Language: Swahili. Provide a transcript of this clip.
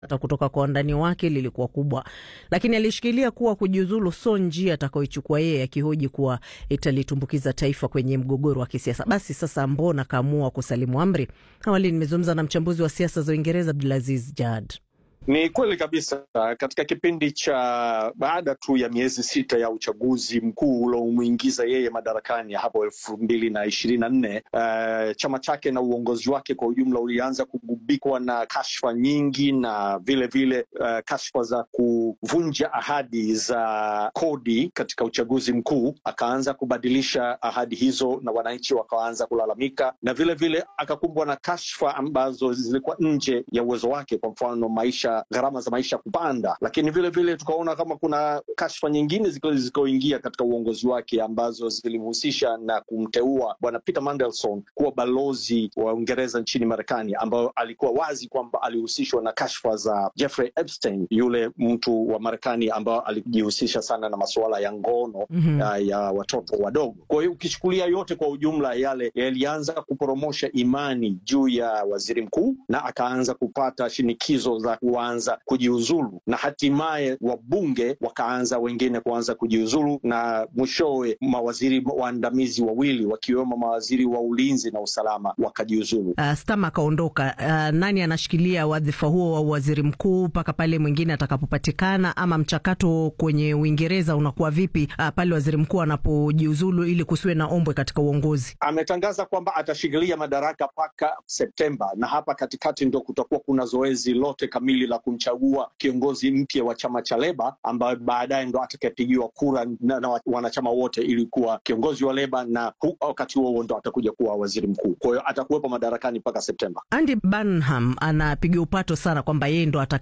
hata kutoka kwa wandani wake lilikuwa kubwa, lakini alishikilia kuwa kujiuzulu so njia atakayoichukua yeye, akihoji kuwa italitumbukiza taifa kwenye mgogoro wa kisiasa. Basi sasa, mbona kaamua kusalimu amri? Awali nimezungumza na mchambuzi wa siasa za Uingereza Abdulaziz Jad. Ni kweli kabisa. Katika kipindi cha baada tu ya miezi sita ya uchaguzi mkuu uliomwingiza yeye madarakani hapo elfu mbili na ishirini na nne uh, chama chake na uongozi wake kwa ujumla ulianza kugubikwa na kashfa nyingi na vile vile uh, kashfa za kuvunja ahadi za kodi katika uchaguzi mkuu. Akaanza kubadilisha ahadi hizo na wananchi wakaanza kulalamika, na vile vile akakumbwa na kashfa ambazo zilikuwa nje ya uwezo wake, kwa mfano maisha gharama za maisha kupanda, lakini vile vile tukaona kama kuna kashfa nyingine zilizoingia katika uongozi wake ambazo zilimhusisha na kumteua bwana Peter Mandelson kuwa balozi wa Uingereza nchini Marekani, ambayo alikuwa wazi kwamba alihusishwa na kashfa za Jeffrey Epstein, yule mtu wa Marekani ambao alijihusisha sana na masuala ya ngono mm -hmm. ya, ya watoto wadogo. Kwa hiyo ukichukulia yote kwa ujumla, yale yalianza kuporomosha imani juu ya waziri mkuu na akaanza kupata shinikizo za anza kujiuzulu na hatimaye wabunge wakaanza wengine kuanza kujiuzulu na mwishowe mawaziri waandamizi wawili wakiwemo mawaziri wa ulinzi na usalama wakajiuzulu. Uh, Stama akaondoka. Uh, nani anashikilia wadhifa huo wa waziri mkuu mpaka pale mwingine atakapopatikana? Ama mchakato kwenye Uingereza unakuwa vipi uh, pale waziri mkuu anapojiuzulu ili kusiwe na ombwe katika uongozi? Ametangaza kwamba atashikilia madaraka mpaka Septemba, na hapa katikati ndo kutakuwa kuna zoezi lote kamili la kumchagua kiongozi mpya wa chama cha Leba ambaye baadaye ndo atakayepigiwa kura na, na wanachama wote ili kuwa kiongozi wa Leba, na wakati huo ndo atakuja kuwa waziri mkuu. Kwa hiyo atakuwepo madarakani mpaka Septemba. Andy Burnham anapiga upato sana kwamba yeye ndo